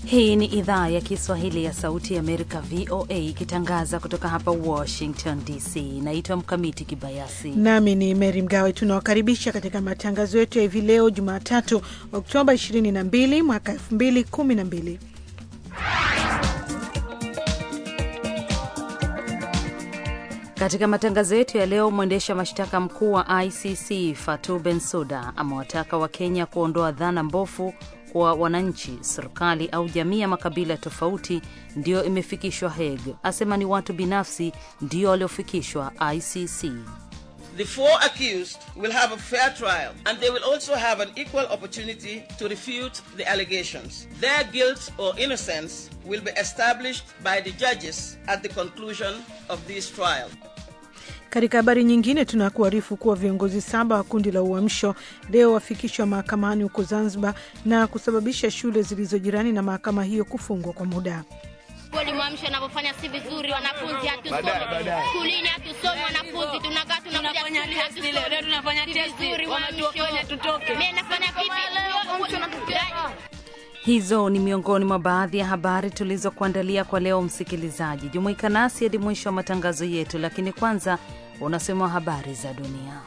Hii ni idhaa ya Kiswahili ya Sauti ya Amerika, VOA, ikitangaza kutoka hapa Washington DC. Naitwa Mkamiti Kibayasi nami ni Meri Mgawe. Tunawakaribisha katika matangazo yetu ya hivi leo Jumatatu, Oktoba 22 mwaka 2012. Katika matangazo yetu ya leo, mwendesha mashtaka mkuu wa ICC Fatou Bensouda amewataka Wakenya kuondoa dhana mbovu kwa wananchi, serikali au jamii ya makabila tofauti ndiyo imefikishwa Hague. Asema ni watu binafsi ndio waliofikishwa ICC. The four accused will have a fair trial and they will also have an equal opportunity to refute the allegations. Their guilt or innocence will be established by the judges at the conclusion of this trial. Katika habari nyingine, tunakuarifu kuwa viongozi saba wa kundi la Uamsho leo wafikishwa mahakamani huko Zanzibar na kusababisha shule zilizo jirani na mahakama hiyo kufungwa kwa muda. Kweli Mwamsho anavyofanya si vizuri, wanafunzi hatusomi skulini, hatusomi wanafunzi, tunakaa tunafanya testi leo, tunafanya testi, wametuokonya tutoke. Mimi nafanya vipi? Hizo ni miongoni mwa baadhi ya habari tulizokuandalia kwa leo. Msikilizaji, jumuika nasi hadi mwisho wa matangazo yetu, lakini kwanza unasema habari za dunia.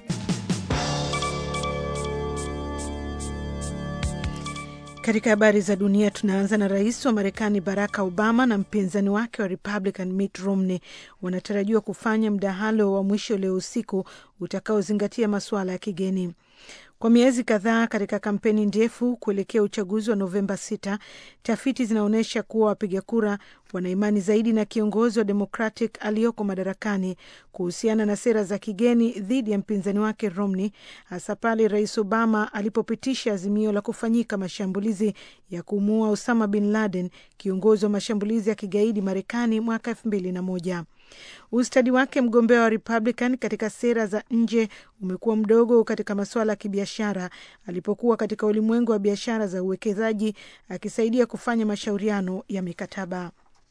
Katika habari za dunia tunaanza na rais wa Marekani Barack Obama na mpinzani wake wa Republican Mitt Romney wanatarajiwa kufanya mdahalo wa mwisho leo usiku utakaozingatia masuala ya kigeni. Kwa miezi kadhaa katika kampeni ndefu kuelekea uchaguzi wa Novemba 6, tafiti zinaonyesha kuwa wapiga kura wana imani zaidi na kiongozi wa Democratic aliyoko madarakani kuhusiana na sera za kigeni dhidi ya mpinzani wake Romney, hasa pale Rais Obama alipopitisha azimio la kufanyika mashambulizi ya kumuua Osama bin Laden, kiongozi wa mashambulizi ya kigaidi Marekani mwaka elfu mbili na moja. Ustadi wake mgombea wa Republican katika sera za nje umekuwa mdogo katika masuala ya kibiashara, alipokuwa katika ulimwengu wa biashara za uwekezaji akisaidia kufanya mashauriano ya mikataba.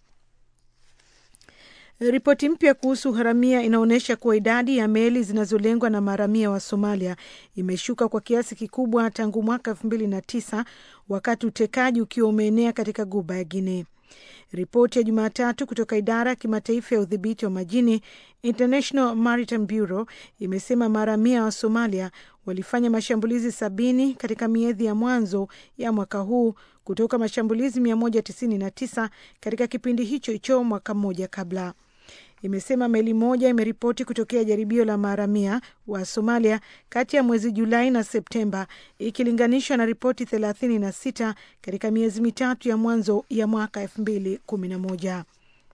Ripoti mpya kuhusu uharamia inaonyesha kuwa idadi ya meli zinazolengwa na maharamia wa Somalia imeshuka kwa kiasi kikubwa tangu mwaka elfu mbili na tisa wakati utekaji ukiwa umeenea katika guba ya Guinea. Ripoti ya Jumatatu kutoka idara ya kimataifa ya udhibiti wa majini International Maritime Bureau imesema maharamia wa Somalia walifanya mashambulizi sabini katika miezi ya mwanzo ya mwaka huu kutoka mashambulizi 199 katika kipindi hicho hicho mwaka mmoja kabla. Imesema meli moja imeripoti kutokea jaribio la maharamia wa Somalia kati ya mwezi Julai na Septemba ikilinganishwa na ripoti 36 katika miezi mitatu ya mwanzo ya mwaka 2011.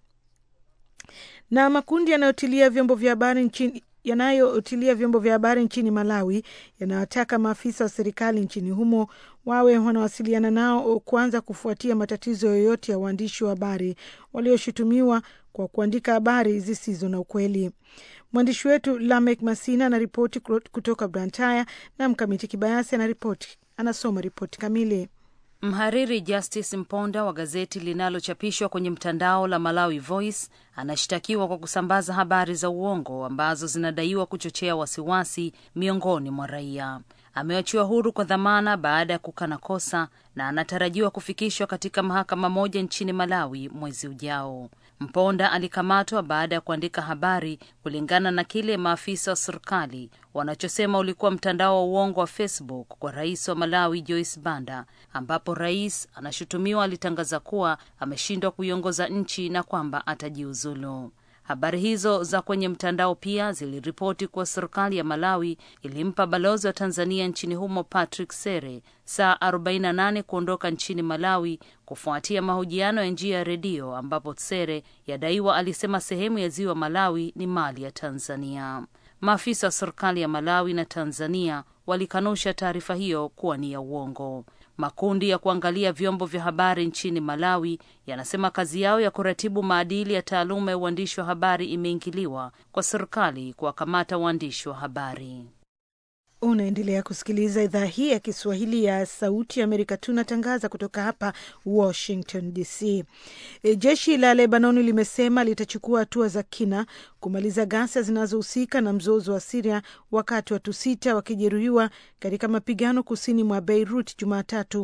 Na makundi yanayotilia vyombo vya habari nchini yanayotilia vyombo vya habari nchini Malawi yanawataka maafisa wa serikali nchini humo wawe wanawasiliana nao kwanza kufuatia matatizo yoyote ya waandishi wa habari walioshutumiwa kwa kuandika habari zisizo na ukweli. Mwandishi wetu Lamek Masina anaripoti kutoka Blantyre na Mkamiti Kibayasi anaripoti, anasoma ripoti kamili. Mhariri Justice Mponda wa gazeti linalochapishwa kwenye mtandao la Malawi Voice anashtakiwa kwa kusambaza habari za uongo ambazo zinadaiwa kuchochea wasiwasi miongoni mwa raia. Ameachiwa huru kwa dhamana baada ya kukana kosa na anatarajiwa kufikishwa katika mahakama moja nchini Malawi mwezi ujao. Mponda alikamatwa baada ya kuandika habari kulingana na kile maafisa wa serikali wanachosema ulikuwa mtandao wa uongo wa Facebook kwa rais wa Malawi Joyce Banda, ambapo rais anashutumiwa alitangaza kuwa ameshindwa kuiongoza nchi na kwamba atajiuzulu. Habari hizo za kwenye mtandao pia ziliripoti kuwa serikali ya Malawi ilimpa balozi wa Tanzania nchini humo Patrick Sere saa 48 kuondoka nchini Malawi kufuatia mahojiano ya njia ya redio ambapo Sere yadaiwa alisema sehemu ya ziwa Malawi ni mali ya Tanzania. Maafisa wa serikali ya Malawi na Tanzania walikanusha taarifa hiyo kuwa ni ya uongo. Makundi ya kuangalia vyombo vya habari nchini Malawi yanasema kazi yao ya kuratibu maadili ya taaluma ya uandishi wa habari imeingiliwa kwa serikali kuwakamata waandishi wa habari. Unaendelea kusikiliza idhaa hii ya Kiswahili ya Sauti ya Amerika. Tunatangaza kutoka hapa Washington DC. E, jeshi la Lebanoni limesema litachukua hatua za kina kumaliza ghasia zinazohusika na mzozo wa Siria, wakati watu sita wakijeruhiwa katika mapigano kusini mwa Beirut Jumatatu,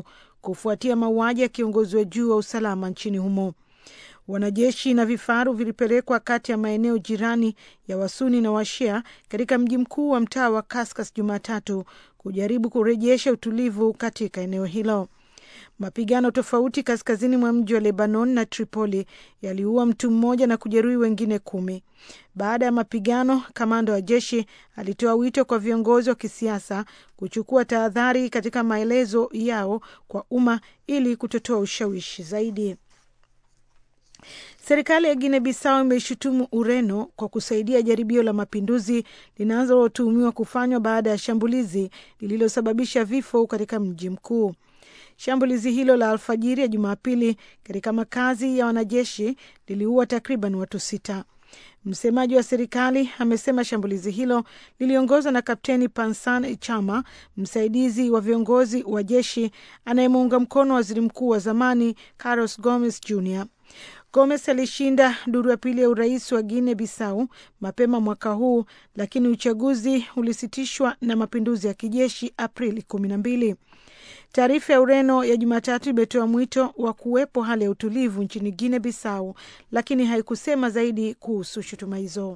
kufuatia mauaji ya kiongozi wa juu wa usalama nchini humo. Wanajeshi na vifaru vilipelekwa kati ya maeneo jirani ya Wasuni na Washia katika mji mkuu wa mtaa wa Kaskas Jumatatu kujaribu kurejesha utulivu katika eneo hilo. Mapigano tofauti kaskazini mwa mji wa Lebanon na Tripoli yaliua mtu mmoja na kujeruhi wengine kumi. Baada ya mapigano, kamanda wa jeshi alitoa wito kwa viongozi wa kisiasa kuchukua tahadhari katika maelezo yao kwa umma ili kutotoa ushawishi zaidi. Serikali ya Guinea Bissau imeishutumu Ureno kwa kusaidia jaribio la mapinduzi linalotuhumiwa kufanywa baada ya shambulizi lililosababisha vifo katika mji mkuu. Shambulizi hilo la alfajiri ya Jumapili katika makazi ya wanajeshi liliua takriban watu sita. Msemaji wa serikali amesema shambulizi hilo liliongozwa na Kapteni Pansan Chama, msaidizi wa viongozi wa jeshi anayemuunga mkono waziri mkuu wa zamani Carlos Gomez Jr. Gomes alishinda duru ya pili ya urais wa Guinea Bissau mapema mwaka huu, lakini uchaguzi ulisitishwa na mapinduzi ya kijeshi Aprili kumi na mbili. Taarifa ya Ureno ya Jumatatu imetoa mwito wa kuwepo hali ya utulivu nchini Guinea Bissau, lakini haikusema zaidi kuhusu shutuma hizo.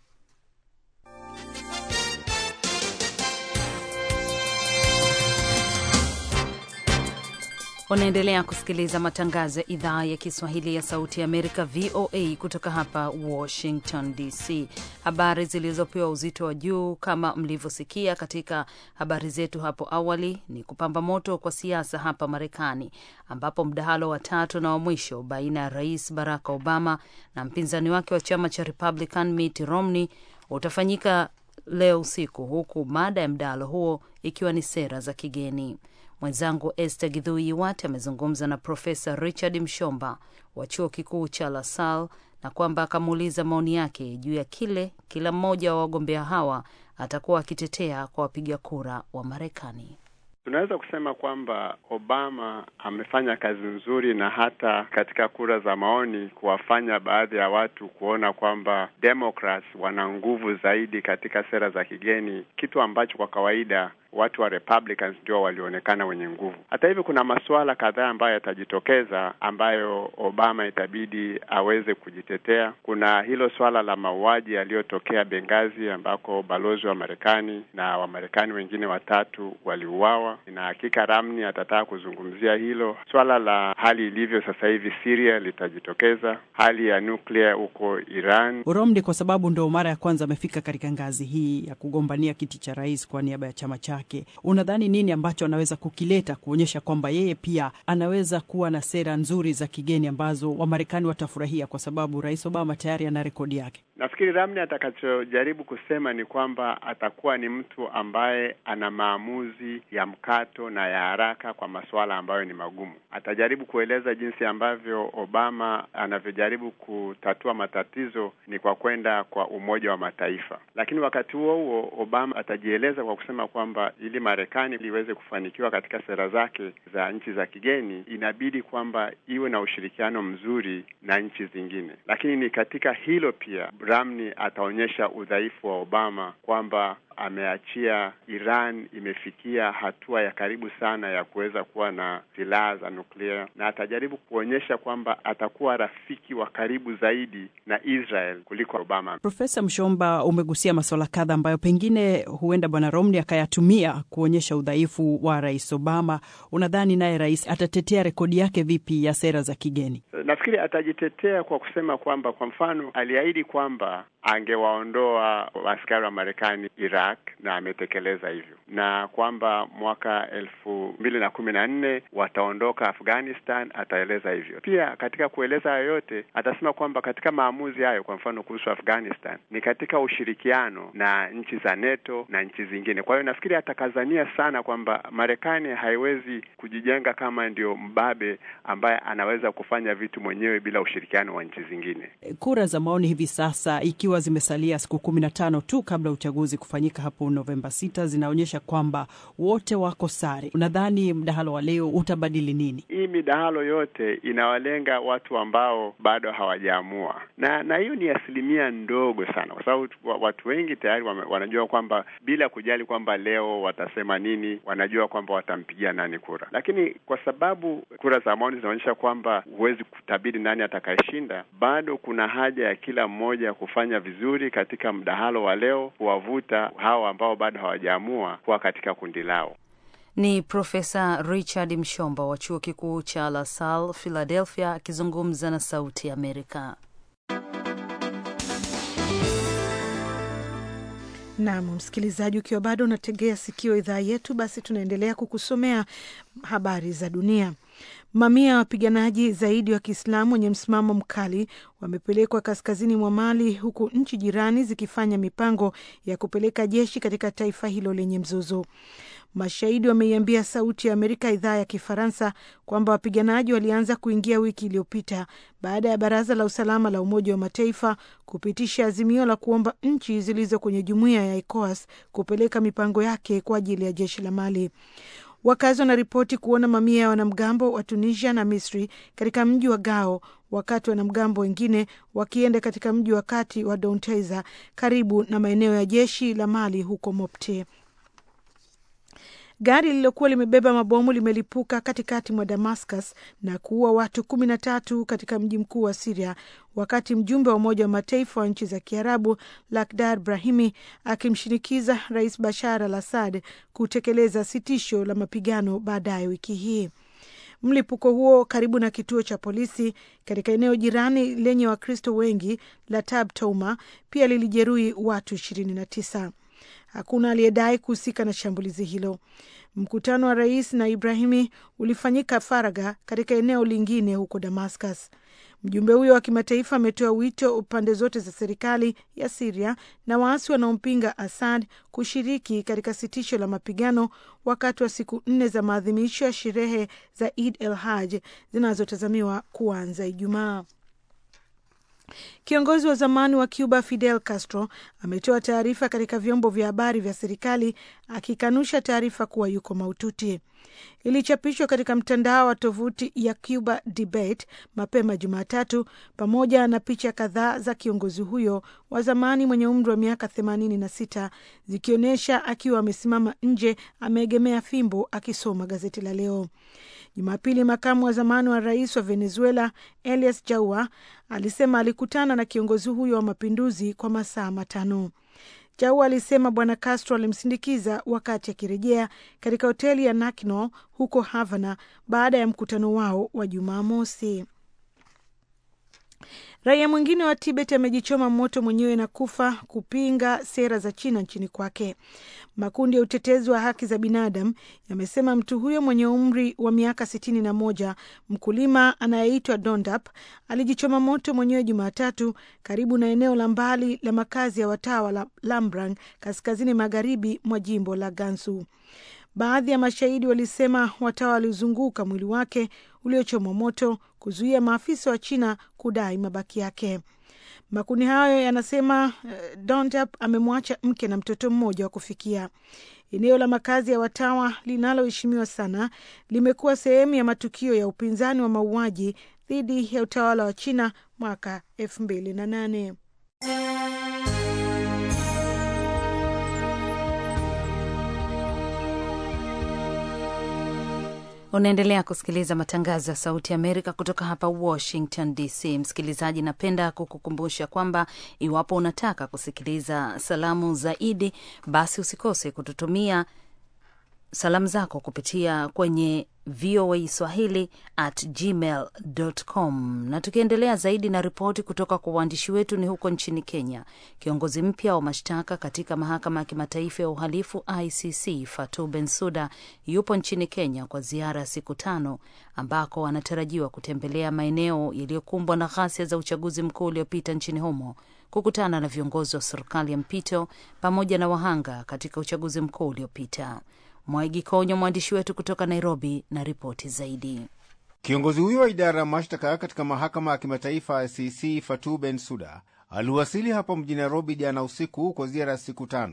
Unaendelea kusikiliza matangazo ya idhaa ya Kiswahili ya Sauti ya Amerika, VOA, kutoka hapa Washington DC. Habari zilizopewa uzito wa juu kama mlivyosikia katika habari zetu hapo awali ni kupamba moto kwa siasa hapa Marekani, ambapo mdahalo wa tatu na wa mwisho baina ya Rais Barack Obama na mpinzani wake wa chama cha Republican Mitt Romney utafanyika leo usiku, huku mada ya mdahalo huo ikiwa ni sera za kigeni. Mwenzangu Esther Gidhui Iwat amezungumza na Profesa Richard Mshomba wa chuo kikuu cha LaSalle na kwamba akamuuliza maoni yake juu ya kile kila mmoja wa wagombea hawa atakuwa akitetea kwa wapiga kura wa Marekani. Tunaweza kusema kwamba Obama amefanya kazi nzuri na hata katika kura za maoni kuwafanya baadhi ya watu kuona kwamba Democrats wana nguvu zaidi katika sera za kigeni, kitu ambacho kwa kawaida watu wa Republicans ndio walionekana wenye nguvu. Hata hivyo, kuna masuala kadhaa ambayo yatajitokeza ambayo Obama itabidi aweze kujitetea. Kuna hilo swala la mauaji yaliyotokea Benghazi ambako balozi wa Marekani na Wamarekani wengine watatu waliuawa, na hakika Ramni atataka kuzungumzia hilo. Swala la hali ilivyo sasa hivi Syria litajitokeza, hali ya nuclear huko Iran. Romney kwa sababu ndo mara ya kwanza amefika katika ngazi hii ya kugombania kiti cha rais kwa niaba ya chama chake Unadhani nini ambacho anaweza kukileta kuonyesha kwamba yeye pia anaweza kuwa na sera nzuri za kigeni ambazo Wamarekani watafurahia, kwa sababu Rais Obama tayari ana rekodi yake? Nafikiri Ramni atakachojaribu kusema ni kwamba atakuwa ni mtu ambaye ana maamuzi ya mkato na ya haraka kwa masuala ambayo ni magumu. Atajaribu kueleza jinsi ambavyo Obama anavyojaribu kutatua matatizo ni kwa kwenda kwa Umoja wa Mataifa, lakini wakati huo huo Obama atajieleza kwa kusema kwamba ili Marekani iweze kufanikiwa katika sera zake za nchi za kigeni, inabidi kwamba iwe na ushirikiano mzuri na nchi zingine. Lakini ni katika hilo pia Romney ataonyesha udhaifu wa Obama kwamba ameachia Iran imefikia hatua ya karibu sana ya kuweza kuwa na silaha za nuklia, na atajaribu kuonyesha kwamba atakuwa rafiki wa karibu zaidi na Israel kuliko Obama. Profesa Mshomba, umegusia masuala kadha ambayo pengine huenda bwana Romney akayatumia kuonyesha udhaifu wa rais Obama. Unadhani naye rais atatetea rekodi yake vipi ya sera za kigeni? Nafikiri atajitetea kwa kusema kwamba, kwa mfano, aliahidi kwamba angewaondoa askari wa Marekani Iraq na ametekeleza hivyo, na kwamba mwaka elfu mbili na kumi na nne wataondoka Afghanistan, ataeleza hivyo pia. Katika kueleza hayo yote, atasema kwamba katika maamuzi hayo, kwa mfano kuhusu Afghanistan, ni katika ushirikiano na nchi za NATO na nchi zingine. Kwa hiyo nafikiri atakazania sana kwamba Marekani haiwezi kujijenga kama ndio mbabe ambaye anaweza kufanya vitu mwenyewe bila ushirikiano wa nchi zingine. Kura za maoni hivi sasa ikiwa zimesalia siku kumi na tano tu kabla uchaguzi kufanyika zitafanyika hapo Novemba sita zinaonyesha kwamba wote wako sare. Unadhani mdahalo wa leo utabadili nini? Hii midahalo yote inawalenga watu ambao bado hawajaamua, na na hiyo ni asilimia ndogo sana, kwa sababu watu wengi tayari wame, wanajua kwamba bila kujali kwamba leo watasema nini, wanajua kwamba watampigia nani kura. Lakini kwa sababu kura za maoni zinaonyesha kwamba huwezi kutabiri nani atakayeshinda, bado kuna haja ya kila mmoja kufanya vizuri katika mdahalo wa leo, kuwavuta hao ambao bado hawajaamua kuwa katika kundi lao. Ni Profesa Richard Mshomba wa chuo kikuu cha La Salle, Philadelphia, akizungumza na Sauti ya Amerika. Nam msikilizaji, ukiwa bado unategea sikio idhaa yetu, basi tunaendelea kukusomea habari za dunia. Mamia ya wapiganaji zaidi wa Kiislamu wenye msimamo mkali wamepelekwa kaskazini mwa Mali, huku nchi jirani zikifanya mipango ya kupeleka jeshi katika taifa hilo lenye mzozo. Mashahidi wameiambia Sauti ya Amerika idhaa ya Kifaransa kwamba wapiganaji walianza kuingia wiki iliyopita baada ya Baraza la Usalama la Umoja wa Mataifa kupitisha azimio la kuomba nchi zilizo kwenye jumuiya ya ECOWAS kupeleka mipango yake kwa ajili ya jeshi la Mali. Wakazi wanaripoti kuona mamia ya wanamgambo wa Tunisia na Misri katika mji wa Gao, wakati wanamgambo wengine wakienda katika mji wa kati wa Dounteza karibu na maeneo ya jeshi la Mali huko Mopti. Gari lililokuwa limebeba mabomu limelipuka katikati mwa Damascus na kuua watu kumi na tatu katika mji mkuu wa Siria, wakati mjumbe wa Umoja wa Mataifa wa nchi za Kiarabu Lakhdar Brahimi akimshinikiza Rais Bashar al Assad kutekeleza sitisho la mapigano baadaye wiki hii. Mlipuko huo karibu na kituo cha polisi katika eneo jirani lenye Wakristo wengi la Tab Touma pia lilijeruhi watu ishirini na tisa. Hakuna aliyedai kuhusika na shambulizi hilo. Mkutano wa rais na Ibrahimi ulifanyika faragha katika eneo lingine huko Damascus. Mjumbe huyo wa kimataifa ametoa wito upande zote za serikali ya Siria na waasi wanaompinga Assad kushiriki katika sitisho la mapigano wakati wa siku nne za maadhimisho ya sherehe za Eid el Haj zinazotazamiwa kuanza Ijumaa. Kiongozi wa zamani wa Cuba Fidel Castro ametoa taarifa katika vyombo vya habari vya serikali akikanusha taarifa kuwa yuko mahututi. Ilichapishwa katika mtandao wa tovuti ya Cuba Debate mapema Jumatatu, pamoja na picha kadhaa za kiongozi huyo wa zamani mwenye umri wa miaka themanini na sita zikionyesha akiwa amesimama nje ameegemea fimbo akisoma gazeti la leo. Jumapili, makamu wa zamani wa rais wa Venezuela Elias Jaua alisema alikutana na kiongozi huyo wa mapinduzi kwa masaa matano. Jaua alisema bwana Castro alimsindikiza wakati akirejea katika hoteli ya Nakno huko Havana baada ya mkutano wao wa Jumamosi. Raia mwingine wa Tibet amejichoma moto mwenyewe na kufa kupinga sera za China nchini kwake. Makundi ya utetezi wa haki za binadamu yamesema mtu huyo mwenye umri wa miaka sitini na moja, mkulima anayeitwa Dondap, alijichoma moto mwenyewe Jumatatu karibu na eneo la mbali la makazi ya watawa la Lambrang, kaskazini magharibi mwa jimbo la Gansu. Baadhi ya mashahidi walisema watawa walizunguka mwili wake uliochomwa moto kuzuia maafisa wa China kudai mabaki yake. Makundi hayo yanasema uh, Dondap amemwacha mke na mtoto mmoja wa kufikia. Eneo la makazi ya watawa linaloheshimiwa sana limekuwa sehemu ya matukio ya upinzani wa mauaji dhidi ya utawala wa China mwaka elfu mbili na nane. Unaendelea kusikiliza matangazo ya Sauti ya Amerika kutoka hapa Washington DC. Msikilizaji, napenda kukukumbusha kwamba iwapo unataka kusikiliza salamu zaidi, basi usikose kututumia salamu zako kupitia kwenye VOA Swahili at gmail com. Na tukiendelea zaidi na ripoti kutoka kwa waandishi wetu, ni huko nchini Kenya. Kiongozi mpya wa mashtaka katika mahakama ya kimataifa ya uhalifu ICC Fatou Bensouda yupo nchini Kenya kwa ziara ya siku tano, ambako anatarajiwa kutembelea maeneo yaliyokumbwa na ghasia za uchaguzi mkuu uliopita nchini humo, kukutana na viongozi wa serikali ya mpito pamoja na wahanga katika uchaguzi mkuu uliopita. Mwaigi Konyo, mwandishi wetu kutoka Nairobi, na ripoti zaidi. Kiongozi huyo wa idara ya mashtaka katika mahakama ya kimataifa ICC Fatou Bensouda aliwasili hapa mjini Nairobi jana usiku kwa ziara ya siku tano,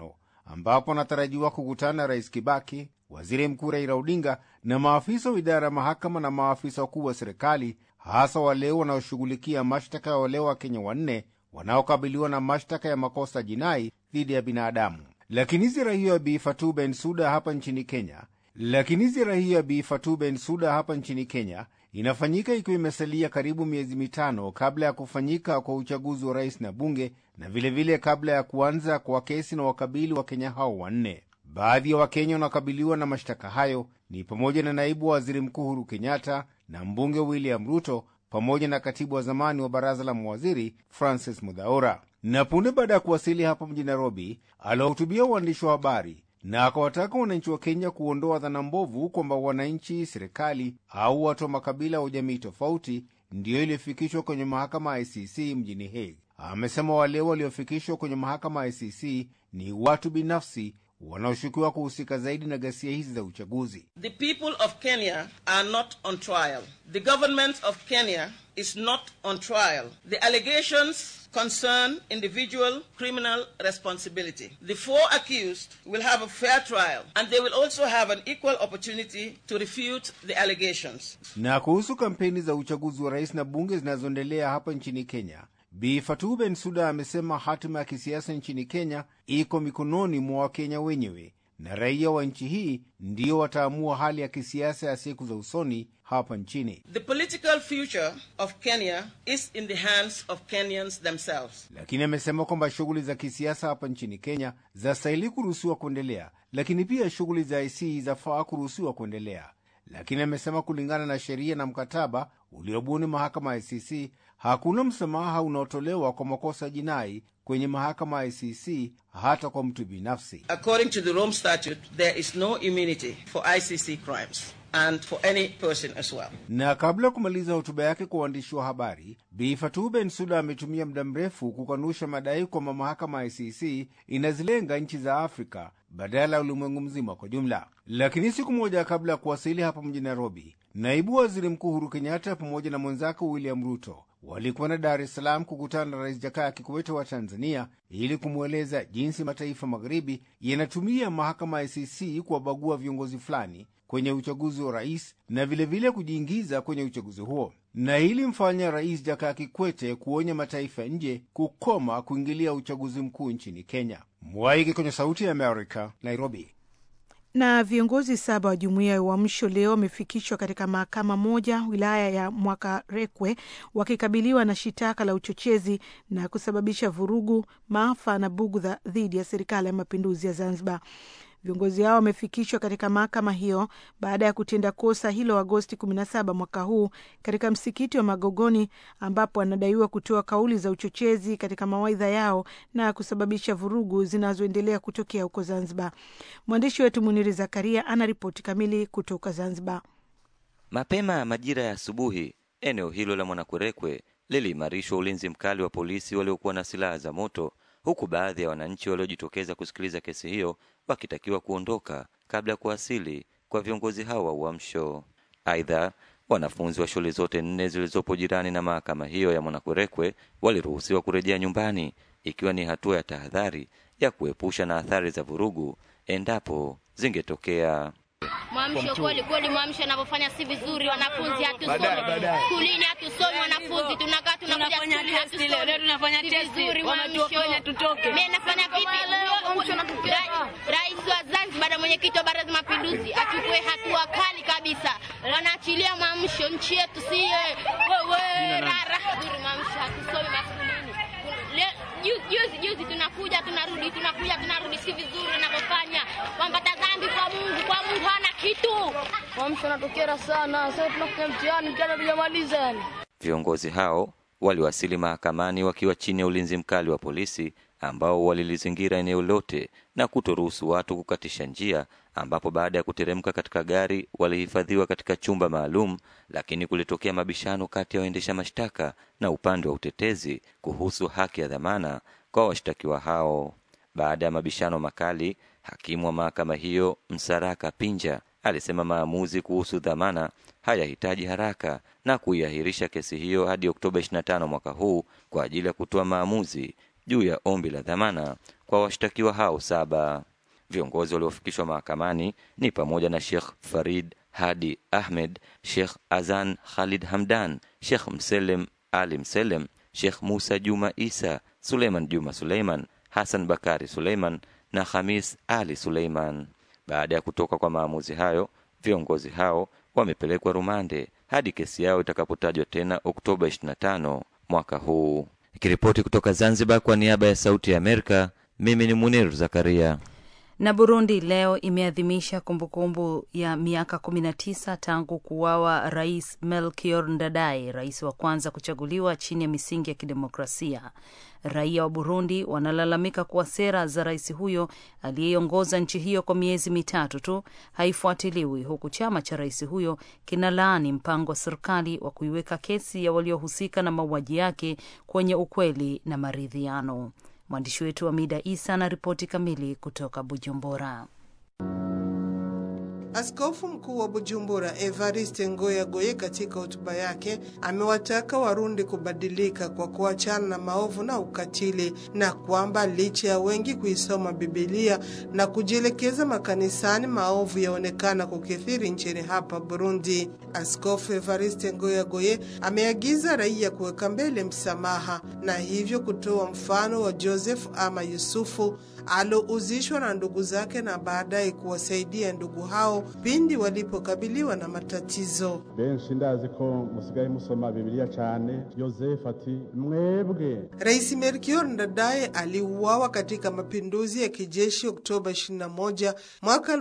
ambapo anatarajiwa kukutana na Rais Kibaki, Waziri Mkuu Raila Odinga na maafisa wa idara ya mahakama na maafisa wakuu wa serikali, hasa wale wanaoshughulikia mashtaka ya wale wa Kenya wanne wanaokabiliwa na mashtaka ya makosa jinai dhidi ya binadamu. Lakini ziara hiyo ya Bi Fatou Bensouda hapa nchini Kenya lakini ziara hiyo ya Bi Fatou Bensouda hapa nchini Kenya inafanyika ikiwa imesalia karibu miezi mitano kabla ya kufanyika kwa uchaguzi wa rais na bunge na vilevile vile kabla ya kuanza kwa kesi na wakabili wa Kenya hao wanne. Baadhi ya Wakenya wanaokabiliwa na mashtaka hayo ni pamoja na naibu wa waziri mkuu Uhuru Kenyatta na mbunge William Ruto pamoja na katibu wa zamani wa baraza la mawaziri Francis Mudhaura. Na punde baada ya kuwasili hapa mjini Nairobi, aliwahutubia waandishi wa habari na akawataka wananchi wa Kenya kuondoa dhana mbovu kwamba wananchi, serikali au watu wa makabila wa jamii tofauti ndiyo iliyofikishwa kwenye mahakama ya ICC mjini Hague. Amesema wale waliofikishwa kwenye mahakama ya ICC ni watu binafsi wanaoshukiwa kuhusika zaidi na ghasia hizi za uchaguzi. The people of Kenya are not on trial. The government of Kenya is not on trial. The allegations concern individual criminal responsibility. The four accused will have a fair trial and they will also have an equal opportunity to refute the allegations. Na kuhusu kampeni za uchaguzi wa rais na bunge zinazoendelea hapa nchini Kenya, Bi Fatou Bensouda amesema hatima ya kisiasa nchini Kenya iko mikononi mwa Wakenya wenyewe na raia wa nchi hii ndio wataamua hali ya kisiasa ya siku za usoni hapa nchini. The political future of Kenya is in the hands of Kenyans themselves. Lakini amesema kwamba shughuli za kisiasa hapa nchini Kenya zastahili kuruhusiwa kuendelea, lakini pia shughuli za IC zafaa kuruhusiwa kuendelea. Lakini amesema kulingana na sheria na mkataba uliobuni mahakama ya ICC hakuna msamaha unaotolewa kwa makosa jinai kwenye mahakama ya ICC hata kwa mtu binafsi. According to the Rome Statute, there is no immunity for ICC crimes and for any person as well. Na kabla ya kumaliza hotuba yake kwa waandishi wa habari, Bi Fatou Bensouda ametumia muda mrefu kukanusha madai kwamba mahakama ya ICC inazilenga nchi za Afrika badala ya ulimwengu mzima kwa jumla. Lakini siku moja kabla ya kuwasili hapa mjini Nairobi, naibu waziri mkuu Uhuru Kenyatta pamoja na mwenzake William Ruto walikwenda Dar es Salaam kukutana na Rais Jakaya Kikwete wa Tanzania ili kumweleza jinsi mataifa magharibi yanatumia mahakama ya ICC kuwabagua viongozi fulani kwenye uchaguzi wa rais na vilevile vile kujiingiza kwenye uchaguzi huo, na hili mfanya Rais Jakaya Kikwete kuonya mataifa nje kukoma kuingilia uchaguzi mkuu nchini Kenya. Mwaiki kwenye Sauti ya Amerika, Nairobi. Na viongozi saba wa jumuiya ya Uamsho leo wamefikishwa katika mahakama moja wilaya ya Mwakarekwe wakikabiliwa na shitaka la uchochezi na kusababisha vurugu, maafa na bugudha dhidi ya serikali ya mapinduzi ya Zanzibar. Viongozi hao wamefikishwa katika mahakama hiyo baada ya kutenda kosa hilo Agosti 17 mwaka huu katika msikiti wa Magogoni, ambapo wanadaiwa kutoa kauli za uchochezi katika mawaidha yao na kusababisha vurugu zinazoendelea kutokea huko Zanzibar. Mwandishi wetu Muniri Zakaria ana ripoti kamili kutoka Zanzibar. Mapema majira ya asubuhi, eneo hilo la Mwanakwerekwe liliimarishwa ulinzi mkali wa polisi waliokuwa na silaha za moto huku baadhi ya wananchi waliojitokeza kusikiliza kesi hiyo wakitakiwa kuondoka kabla ya kuwasili kwa viongozi hao wa Uamsho. Aidha, wanafunzi wa shule zote nne zilizopo jirani na mahakama hiyo ya Mwanakwerekwe waliruhusiwa kurejea nyumbani, ikiwa ni hatua ya tahadhari ya kuepusha na athari za vurugu endapo zingetokea. Mwamsho kweli kweli, mwamsho anavyofanya si vizuri. Wanafunzi hatusomi skulini, hatusomi wanafunzi, tunakaa tunakuja skuli hatusomi, si vizuri. Mwamsho mimi nafanya vipi? Rais wa Zanzibar na mwenyekiti wa Baraza la Mapinduzi achukue hatua kali kabisa, wanaachilia mwamsho, nchi yetu si wewe rara zuri. Mwamsho hatusomi maskulini juzi juzi tunakuja tunarudi tunakuja tunarudi, si vizuri wanavyofanya. Wambata dhambi kwa Mungu, kwa Mungu hana kitu. Mwamsho anatokera sana sasa, tunafanya mtihani, mtihani hatujamaliza yani. Viongozi hao waliwasili mahakamani wakiwa chini ya ulinzi mkali wa polisi ambao walilizingira eneo lote na kutoruhusu watu kukatisha njia, ambapo baada ya kuteremka katika gari walihifadhiwa katika chumba maalum, lakini kulitokea mabishano kati ya waendesha mashtaka na upande wa utetezi kuhusu haki ya dhamana kwa washtakiwa hao. Baada ya mabishano makali, hakimu wa mahakama hiyo Msaraka Pinja alisema maamuzi kuhusu dhamana hayahitaji haraka na kuiahirisha kesi hiyo hadi Oktoba 25 mwaka huu kwa ajili ya kutoa maamuzi juu ya ombi la dhamana kwa washtakiwa hao saba. Viongozi waliofikishwa mahakamani ni pamoja na Sheikh Farid Hadi Ahmed, Sheikh Azan Khalid Hamdan, Sheikh Mselem Ali Mselem, Sheikh Musa Juma Isa, Suleiman Juma Suleiman, Hassan Bakari Suleiman na Hamis Ali Suleiman. Baada ya kutoka kwa maamuzi hayo, viongozi hao wamepelekwa rumande hadi kesi yao itakapotajwa tena Oktoba 25 mwaka huu. Ikiripoti kutoka Zanzibar kwa niaba ya Sauti ya Amerika, mimi ni Munir Zakaria. Na Burundi leo imeadhimisha kumbukumbu ya miaka 19 tangu kuuawa Rais Melchior Ndadaye, rais wa kwanza kuchaguliwa chini ya misingi ya kidemokrasia. Raia wa Burundi wanalalamika kuwa sera za rais huyo aliyeongoza nchi hiyo kwa miezi mitatu tu haifuatiliwi, huku chama cha rais huyo kinalaani mpango wa serikali wa kuiweka kesi ya waliohusika na mauaji yake kwenye ukweli na maridhiano. Mwandishi wetu Amida Isa ana ripoti kamili kutoka Bujumbura. Askofu mkuu wa Bujumbura Evariste Ngoya Goye katika hotuba yake amewataka Warundi kubadilika kwa kuachana na maovu na ukatili, na kwamba licha ya wengi kuisoma Bibilia na kujielekeza makanisani, maovu yaonekana kukithiri nchini hapa Burundi. Askofu Evariste Ngoya Goye ameagiza raia kuweka mbele msamaha na hivyo kutoa mfano wa Joseph ama Yusufu alouzishwa na ndugu zake na baadaye kuwasaidia ndugu hao pindi walipokabiliwa na matatizo. benshi ndazi ko musigaye musoma bibiliya cyane yosefu ati mwebwe Rais Melchior Ndadaye aliuawa katika mapinduzi ya kijeshi Oktoba 21 mwaka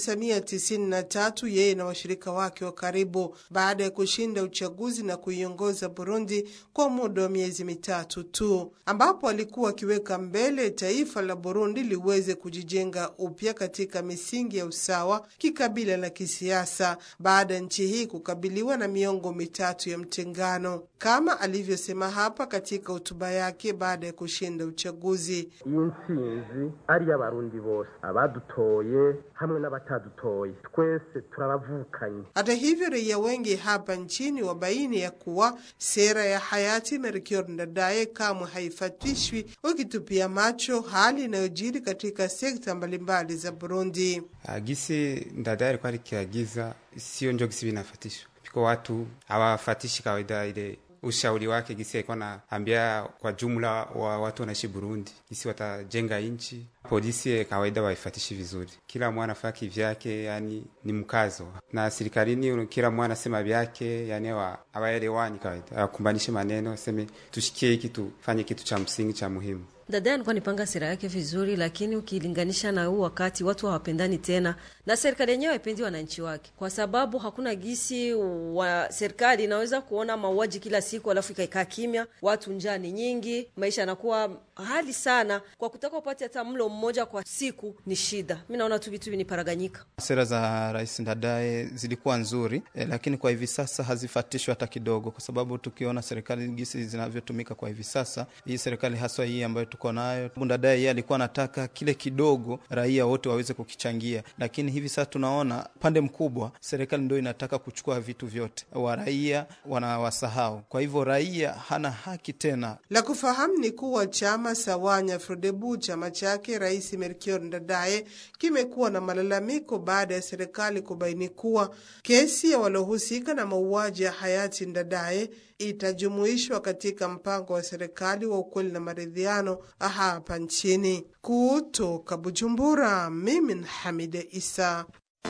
1993, yeye na washirika wake wa karibu, baada ya kushinda uchaguzi na kuiongoza Burundi kwa muda wa miezi mitatu tu, ambapo alikuwa akiweka mbele taifa la Burundi liweze kujijenga upya katika misingi ya usawa kikabila na kisiasa, baada ya nchi hii kukabiliwa na miongo mitatu ya mtengano, kama alivyosema hapa katika hotuba yake baada ya kushinda uchaguzi. iyi ntsinzi ari iy'abarundi bose abadutoye hamwe n'abatadutoye twese turabavukanye Hata hivyo raia wengi hapa nchini wabaini ya kuwa sera ya hayati Melchior Ndadaye kamwe haifatishwi, wakitupia macho hali inayojiri katika sekta mbalimbali za Burundi. Gisi Ndadaye alikuwa alikiagiza sio njo gisi vinafatishwa piko watu hawafatishi kawaida ile ushauri wake gisi alikuwa naambia kwa jumla wa watu wanaishi Burundi gisi watajenga nchi. Polisi kawaida waifatishi vizuri, kila mwana afaa kivyake, yani ni mkazo na serikalini, kila mwana asema vyake, yani hawaelewani kawaida, hawakumbanishe maneno, aseme tushikie hiki tufanye kitu cha msingi cha muhimu. Dada alikuwa nipanga sera yake vizuri, lakini ukilinganisha na huu wakati watu hawapendani tena, na serikali yenyewe haipendi wananchi wake, kwa sababu hakuna gisi wa serikali inaweza kuona mauaji kila siku alafu ikaikaa kimya. Watu njaa ni nyingi, maisha yanakuwa hali sana, kwa kutaka upate hata mlo mmoja kwa siku ni shida. Mi naona tu vitu viniparaganyika. Sera za Rais Ndadaye zilikuwa nzuri eh, lakini kwa hivi sasa hazifatishwi hata kidogo, kwa sababu tukiona serikali gisi zinavyotumika kwa hivi sasa, hii serikali haswa hii ambayo tuko nayo, Ndadaye yeye alikuwa anataka kile kidogo raia wote waweze kukichangia, lakini hivi sasa tunaona pande mkubwa serikali ndio inataka kuchukua vitu vyote, wa raia wanawasahau. Kwa hivyo raia hana haki tena. La kufahamu ni kuwa chama Sawanya Frodebu, chama chake Rais Melchior Ndadaye, kimekuwa na malalamiko baada ya serikali kubaini kuwa kesi ya waliohusika na mauaji ya hayati Ndadaye itajumuishwa katika mpango wa serikali wa ukweli na maridhiano hapa nchini. Kutoka Bujumbura, mimi ni Hamide Isa.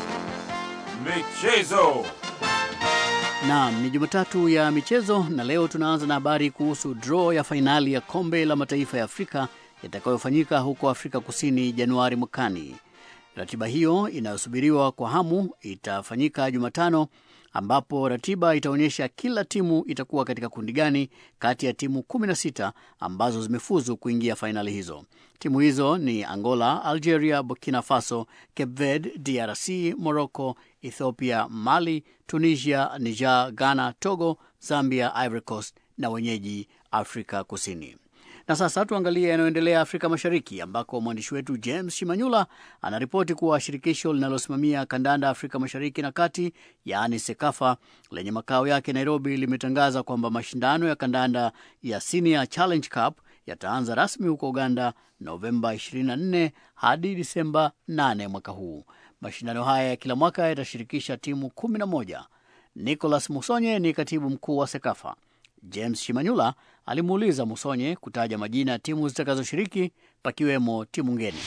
Michezo. Naam, ni Jumatatu ya michezo na leo tunaanza na habari kuhusu draw ya fainali ya kombe la mataifa ya Afrika itakayofanyika huko Afrika Kusini Januari mwakani. Ratiba hiyo inayosubiriwa kwa hamu itafanyika Jumatano ambapo ratiba itaonyesha kila timu itakuwa katika kundi gani kati ya timu 16 ambazo zimefuzu kuingia fainali hizo. Timu hizo ni Angola, Algeria, Burkina Faso, Cape Verde, DRC, Morocco, Ethiopia, Mali, Tunisia, Niger, Ghana, Togo, Zambia, Ivory Coast na wenyeji Afrika Kusini. Na sasa tuangalie yanayoendelea Afrika Mashariki, ambako mwandishi wetu James Shimanyula anaripoti kuwa shirikisho linalosimamia kandanda Afrika Mashariki na Kati, yaani SEKAFA, lenye makao yake Nairobi, limetangaza kwamba mashindano ya kandanda ya Senior Challenge Cup yataanza rasmi huko Uganda Novemba 24 hadi Disemba 8 mwaka huu. Mashindano haya ya kila mwaka yatashirikisha timu 11. Nicholas Musonye ni katibu mkuu wa SEKAFA. James Shimanyula alimuuliza Musonye kutaja majina ya timu zitakazoshiriki pakiwemo timu ngeni.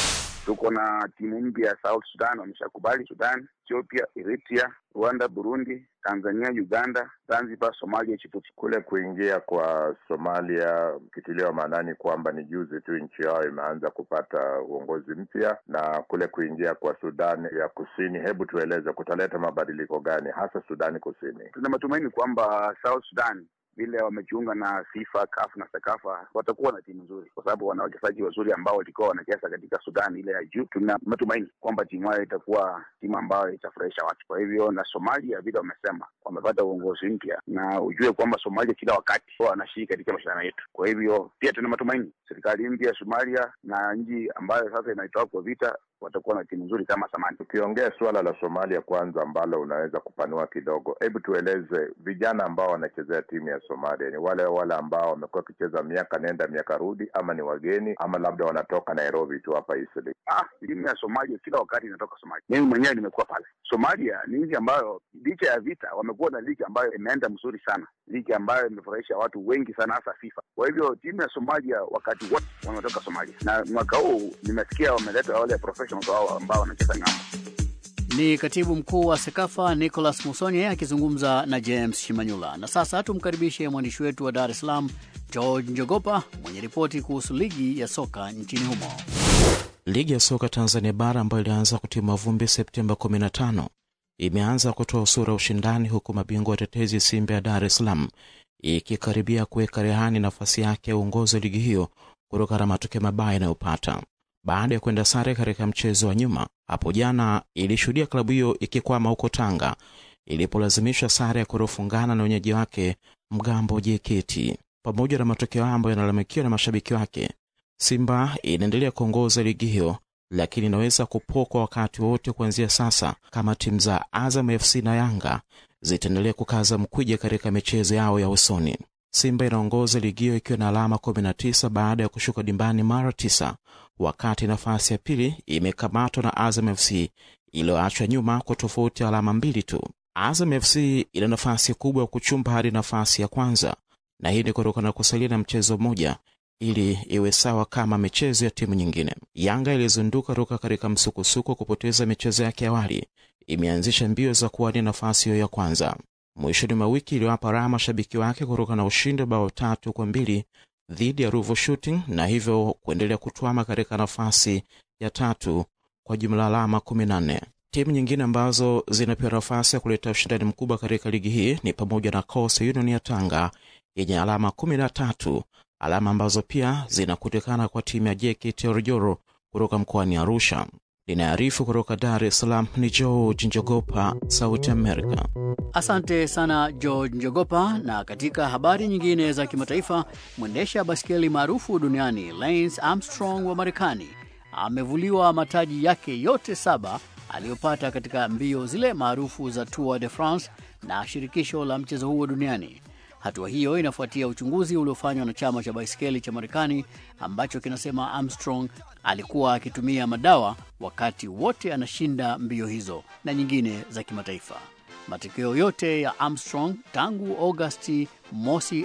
Tuko na timu mpya ya South Sudan, wameshakubali Sudan, Ethiopia, Eritrea, Rwanda, Burundi, Tanzania, Uganda, Zanzibar, Somalia, Djibouti. Kule kuingia kwa Somalia, ukitiliwa maanani kwamba ni juzi tu nchi yao imeanza kupata uongozi mpya, na kule kuingia kwa Sudan ya Kusini, hebu tueleze kutaleta mabadiliko gani hasa Sudani Kusini? Tuna matumaini kwamba South Sudan vile wamejiunga na FIFA, CAF na SEKAFA watakuwa na timu nzuri, kwa sababu wana wachezaji wazuri ambao walikuwa wanacheza katika Sudan ile ya juu. Tuna matumaini kwamba timu hayo itakuwa timu ambayo itafurahisha watu. Kwa hivyo, na Somalia vile wamesema wamepata uongozi mpya, na ujue kwamba Somalia kila wakati wanashiriki katika mashindano yetu. Kwa hivyo, pia tuna matumaini serikali mpya ya Somalia na nchi ambayo sasa inaitoa kwa vita watakuwa na timu nzuri kama zamani. Tukiongea suala la Somalia kwanza, ambalo unaweza kupanua kidogo, hebu tueleze vijana ambao wanachezea timu ya Somalia ni wale wale ambao wamekuwa wakicheza miaka nenda miaka rudi, ama ni wageni, ama labda wanatoka Nairobi tu hapa Eastleigh? Ah, timu ya Somalia kila wakati inatoka Somalia. Mimi mwenyewe nimekuwa pale. Somalia ni nchi ambayo licha ya vita wamekuwa na ligi ambayo imeenda mzuri sana, ligi ambayo imefurahisha watu wengi sana, hasa FIFA. Kwa hivyo timu ya Somalia wakati wote wametoka Somalia, na mwaka huu nimesikia wameleta wale professionals wao ambao wanacheza ng'ambo. Ni katibu mkuu wa SEKAFA Nicholas Musonye akizungumza na James Shimanyula. Na sasa tumkaribishe mwandishi wetu wa Dar es Salaam George Njogopa mwenye ripoti kuhusu ligi ya soka nchini humo. Ligi ya soka Tanzania bara ambayo ilianza kutima vumbi Septemba 15 imeanza kutoa sura ushindani, huku mabingwa watetezi Simba ya Dar es Salaam ikikaribia kuweka rehani nafasi yake ya uongozi wa ligi hiyo kutokana na matokeo mabaya yanayopata baada ya kwenda sare katika mchezo wa nyuma hapo jana. Ilishuhudia klabu hiyo ikikwama huko Tanga ilipolazimishwa sare ya kutofungana na wenyeji wake Mgambo JKT. Pamoja na matokeo hayo ambayo yanalalamikiwa na mashabiki wake, Simba inaendelea kuongoza ligi hiyo, lakini inaweza kupokwa wakati wowote kuanzia sasa kama timu za Azam FC na Yanga zitaendelea kukaza mkwija katika michezo yao ya usoni. Simba inaongoza ligi hiyo ikiwa na alama 19 baada ya kushuka dimbani mara tisa, wakati nafasi ya pili imekamatwa na Azam FC iliyoachwa nyuma kwa tofauti ya alama mbili tu. Azam FC ina nafasi kubwa ya kuchumba hadi nafasi ya kwanza, na hii ni kutokana na kusalia na mchezo mmoja ili iwe sawa kama michezo ya timu nyingine. Yanga ilizunduka toka katika msukosuko kupoteza michezo yake awali, imeanzisha mbio za kuwania nafasi hiyo ya kwanza mwishoni mwa wiki iliwapa raha mashabiki wake kutokana na ushindi wa bao tatu kwa mbili dhidi ya Ruvu Shooting na hivyo kuendelea kutwama katika nafasi ya tatu kwa jumla alama 14. Timu nyingine ambazo zinapewa nafasi ya kuleta ushindani mkubwa katika ligi hii ni pamoja na Coastal Union ya Tanga yenye alama 13, alama ambazo pia zinakutikana kwa timu ya JKT Oljoro kutoka mkoani Arusha. Linaarifu kutoka Dar es Salaam ni George Njogopa, Sauti Amerika. Asante sana George Njogopa. Na katika habari nyingine za kimataifa, mwendesha baskeli maarufu duniani Lance Armstrong wa Marekani amevuliwa mataji yake yote saba aliyopata katika mbio zile maarufu za Tour de France na shirikisho la mchezo huo duniani. Hatua hiyo inafuatia uchunguzi uliofanywa na chama cha baiskeli cha Marekani ambacho kinasema Armstrong alikuwa akitumia madawa wakati wote anashinda mbio hizo na nyingine za kimataifa. Matokeo yote ya Armstrong tangu Agosti mosi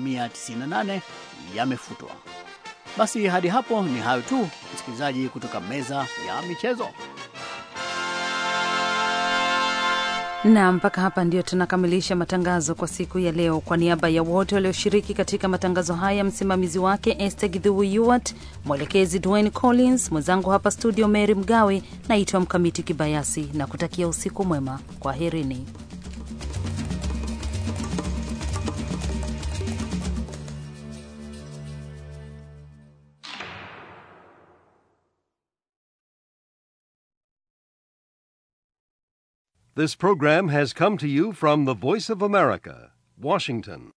1998 yamefutwa. Basi hadi hapo ni hayo tu, msikilizaji, kutoka meza ya michezo. na mpaka hapa ndio tunakamilisha matangazo kwa siku ya leo. Kwa niaba ya wote walioshiriki katika matangazo haya, msimamizi wake Esther Githuwu Yuwat, mwelekezi Dwayne Collins, mwenzangu hapa studio Mary Mgawe, naitwa Mkamiti Kibayasi na kutakia usiku mwema. Kwaherini. This program has come to you from the Voice of America, Washington.